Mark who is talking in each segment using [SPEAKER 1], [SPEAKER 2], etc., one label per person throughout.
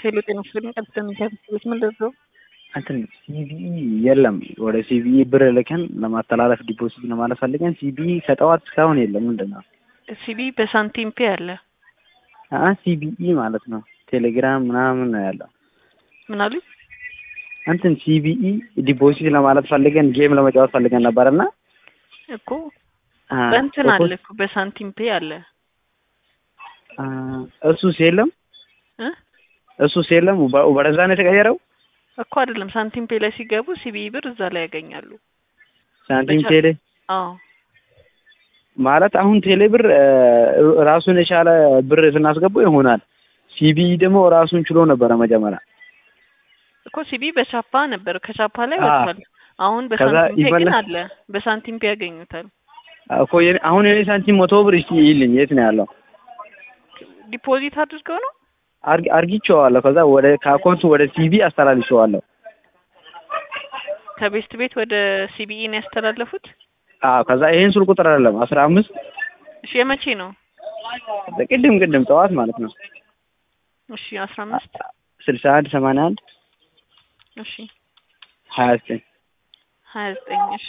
[SPEAKER 1] ሄሎ ጤና ይስጥልኝ ቀጥታ የሚከፍት ምን ልርዳው?
[SPEAKER 2] እንትን ሲቢኢ የለም። ወደ ሲቢኢ ብር ልከን ለማስተላለፍ ዲፖዚት ለማለት ፈልገን ሲቢኢ ከጠዋት እስካሁን የለም። ምንድን ነው
[SPEAKER 1] ሲቢ በሳንቲም ፔ አለ።
[SPEAKER 2] አ ሲቢኢ ማለት ነው። ቴሌግራም ምናምን ነው ያለው።
[SPEAKER 1] ምን አሉኝ?
[SPEAKER 2] እንትን ሲቢኢ ዲፖዚት ለማለት ፈልገን ጌም ለመጫወት ፈልገን ነበርና
[SPEAKER 1] እኮ በእንትን አለ እኮ በሳንቲም ፔ አለ።
[SPEAKER 2] እሱስ የለም
[SPEAKER 1] እ
[SPEAKER 2] እሱስ የለም። ወደዛ ነው የተቀየረው
[SPEAKER 1] እኮ አይደለም። ሳንቲም ፔ ላይ ሲገቡ ሲቢኢ ብር እዛ ላይ ያገኛሉ።
[SPEAKER 2] ሳንቲም ቴሌ
[SPEAKER 1] አዎ
[SPEAKER 2] ማለት አሁን ቴሌ ብር ራሱን የቻለ ብር ስናስገባው ይሆናል። ሲቢኢ ደግሞ ራሱን ችሎ ነበረ መጀመሪያ
[SPEAKER 1] እኮ ሲቢኢ በቻፓ ነበር፣ ከቻፓ ላይ
[SPEAKER 2] አ
[SPEAKER 1] ወጥቷል። አሁን
[SPEAKER 2] ከዛ
[SPEAKER 1] በሳንቲም ፔ ግን
[SPEAKER 2] ይመለስ-
[SPEAKER 1] አለ። በሳንቲም ፔ ያገኙታል።
[SPEAKER 2] እኮ የኔ- አሁን የኔ ሳንቲም መቶ ብር እስኪ ይልኝ የት ነው ያለው?
[SPEAKER 1] ዲፖዚት አድርገው ነው
[SPEAKER 2] አርግ- አርጊቼዋለሁ። ከዛ ወደ ከአካውንቱ ወደ ሲቢ አስተላልፌዋለሁ።
[SPEAKER 1] ከቤስት ቤት ወደ ሲቢኢ ነው ያስተላለፉት።
[SPEAKER 2] አዎ ከዛ ይሄን ስል ቁጥር አይደለም አስራ አምስት
[SPEAKER 1] እሺ የመቼ ነው?
[SPEAKER 2] ቅድም ቅድም ጠዋት ማለት ነው
[SPEAKER 1] እሺ አስራ አምስት
[SPEAKER 2] ስልሳ አንድ ሰማንያ አንድ
[SPEAKER 1] እሺ
[SPEAKER 2] ሀያ ዘጠኝ
[SPEAKER 1] ሀያ ዘጠኝ እሺ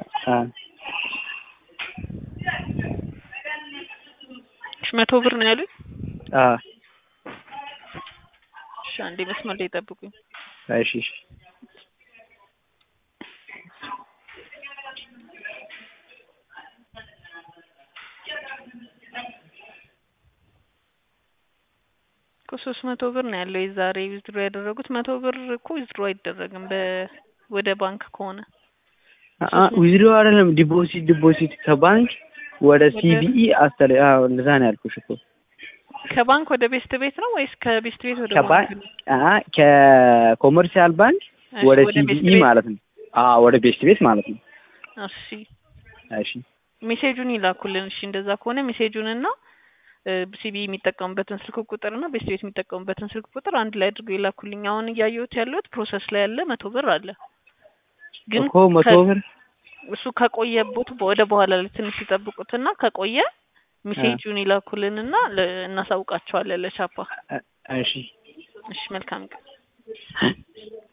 [SPEAKER 1] እሺ መቶ ብር ነው ያሉኝ። እሺ አንዴ መስመር ላይ ጠብቁኝ።
[SPEAKER 2] እሺ እሺ
[SPEAKER 1] እኮ ሶስት መቶ ብር ነው ያለው የዛሬ ዊዝድሮ ያደረጉት። መቶ ብር እኮ ዊዝድሮ አይደረግም በ ወደ ባንክ ከሆነ
[SPEAKER 2] ዊዝድሮ አይደለም ዲፖዚት ዲፖዚት ከባንክ ወደ
[SPEAKER 1] ወደ-
[SPEAKER 2] ሲቢኢ አስተላ አዎ እንደዛ ነው ያልኩሽ እኮ
[SPEAKER 1] ከባንክ ወደ ቤስት ቤት ነው ወይስ ከቤስት ቤት ወደ
[SPEAKER 2] ከባንክ
[SPEAKER 1] ባንክ ነው?
[SPEAKER 2] አ ከኮመርሻል ባንክ
[SPEAKER 1] እሺ፣
[SPEAKER 2] ወደ
[SPEAKER 1] ቤስት
[SPEAKER 2] ሲቢኢ
[SPEAKER 1] ቤት።
[SPEAKER 2] ማለት ነው። አዎ ወደ ቤስት ቤት ማለት ነው።
[SPEAKER 1] እሺ
[SPEAKER 2] እሺ
[SPEAKER 1] ሜሴጁን ይላኩልን። እሺ እንደዛ ከሆነ ሜሴጁን እና ሲቢ የሚጠቀሙበትን ስልክ ቁጥር እና ቤስት ቤት የሚጠቀሙበትን ስልክ ቁጥር አንድ ላይ አድርገው ይላኩልኝ። አሁን እያየሁት ያለሁት ፕሮሰስ ላይ ያለ መቶ ብር አለ ግን
[SPEAKER 2] እኮ መቶ
[SPEAKER 1] ከ-
[SPEAKER 2] ብር
[SPEAKER 1] እሱ ከቆየቦት ወደ በኋላ ላይ ትንሽ ይጠብቁትና ከቆየ ሜሴጁን ይላኩልንና ለ- እናሳውቃቸዋለን ለቻፓ።
[SPEAKER 2] እሺ
[SPEAKER 1] እሺ መልካም ቀን።